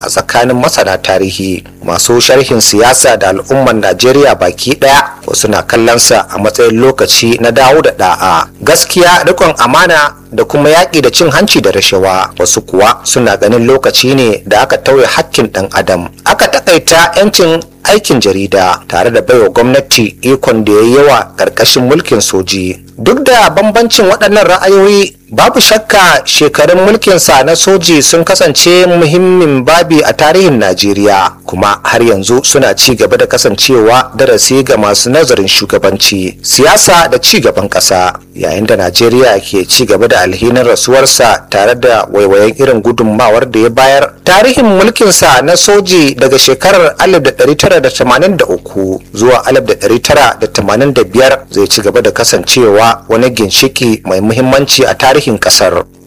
a tsakanin masana tarihi masu sharhin siyasa da al'ummar najeriya baki daya wasu na kallonsa a matsayin lokaci na dawo da da'a gaskiya rikon amana da kuma yaƙi da cin hanci da rashawa wasu kuwa suna ganin lokaci ne da aka tauye hakkin ɗan adam aka takaita 'yancin aikin jarida tare da baiwa gwamnati ikon da ya yi yawa ƙarƙashin mulkin soji duk da bambancin waɗannan ra'ayoyi babu shakka shekarun mulkinsa na soji sun kasance muhimmin babi a tarihin najeriya kuma har yanzu suna ci gaba da kasancewa darasi ga masu nazarin shugabanci siyasa da ci gaban ƙasa yayin da najeriya ke ci gaba da alhinin rasuwarsa tare da waiwayen irin gudunmawar da ya bayar tarihin mulkinsa na soji daga shekarar 1983 zuwa 1985 zai ci gaba da kasancewa wani ginshiki mai muhimmanci a tarihin kasar